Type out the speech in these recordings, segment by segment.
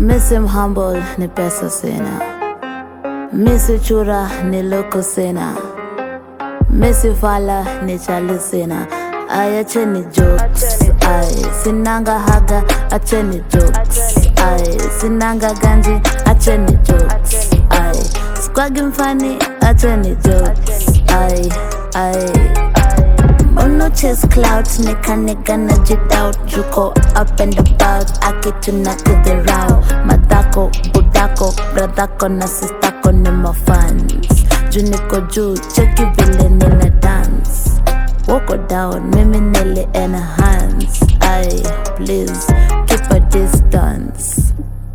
Missing humble ni pesa sina, misi chura ni loko sina, misi fala ni chali sina. Ay, acheni jokes, ay, sinanga haga, acheni jokes, ay, sinanga ganji, acheni jokes, ay, squagi mfani, acheni jokes, ay, ay. Mono chase clout, nigga nigga na jidoubt Juko up and about, akituna to the row Madako, budako, bradako na sistako ni mafans Juniko juu, cheki vile nina dance Woko down, mimi nili enhance Ay, please, keep a distance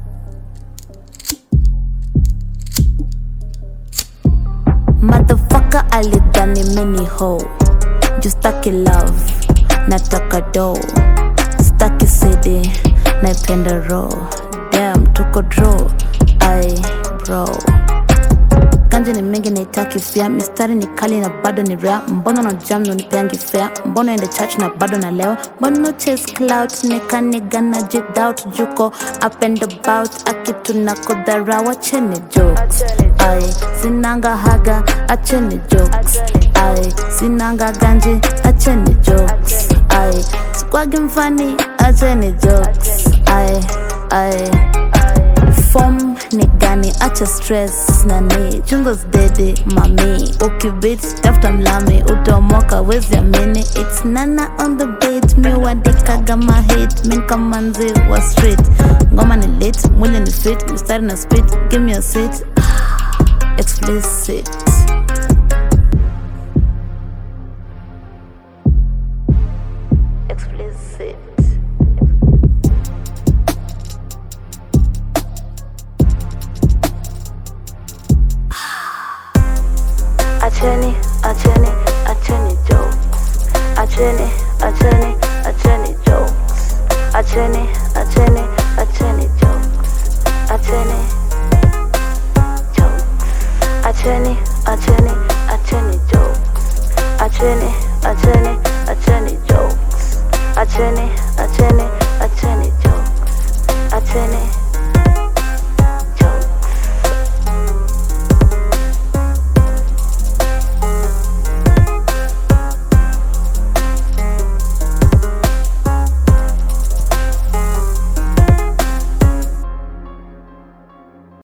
Motherfucker alidhani mini hoe juu staki love nataka do staki cd naipenda ro dam tuko dro ai bro ganja ni mengi naitaki fia mistari ni kali na bado ni rea mbona na jam na unipeangi fea mbona ende church na bado na leo mbona chase clout nikaniga na jidoubt juko up and about akitu na kudhara wacheni jokes ai sinanga haga acheni jokes ai sinanga ganji acheni jokes ai squagi mfani acheni jokes ai ai Form ni gani acha stress nani chungos dede mami ukibit tafuta mlami utaomoka wezi amini its nana on the beat mi wadikaga mahit min kamanzi wa street ngoma ni lit mwili ni fit mistari na spit give me a seat explicit explicit Acheni, acheni, acheni jokes. Acheni, acheni, acheni jokes. Acheni, acheni, acheni jokes. Acheni jokes. Acheni, acheni, acheni jokes. Acheni, acheni, acheni jokes. Acheni, acheni,